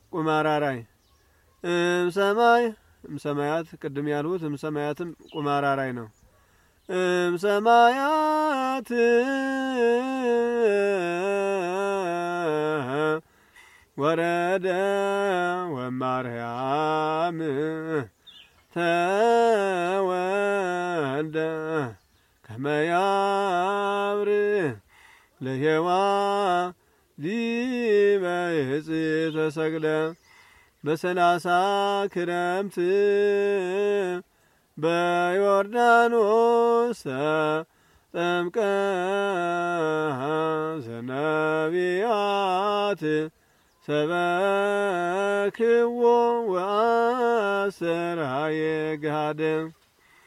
ቁማራራይ እምሰማይ እምሰማያት ቅድም ያልሁት እምሰማያትም ቁማራራይ ነው። እምሰማያት ወረደ ወማርያም ተወልደ ከመያብር ለሔዋ ዲበ ዕፅ ተሰቅለ በሰላሳ ክረምት በዮርዳኖስ ጠምቀ ዘነቢያት ሰበክዎ ወአሰራየ ገሃደ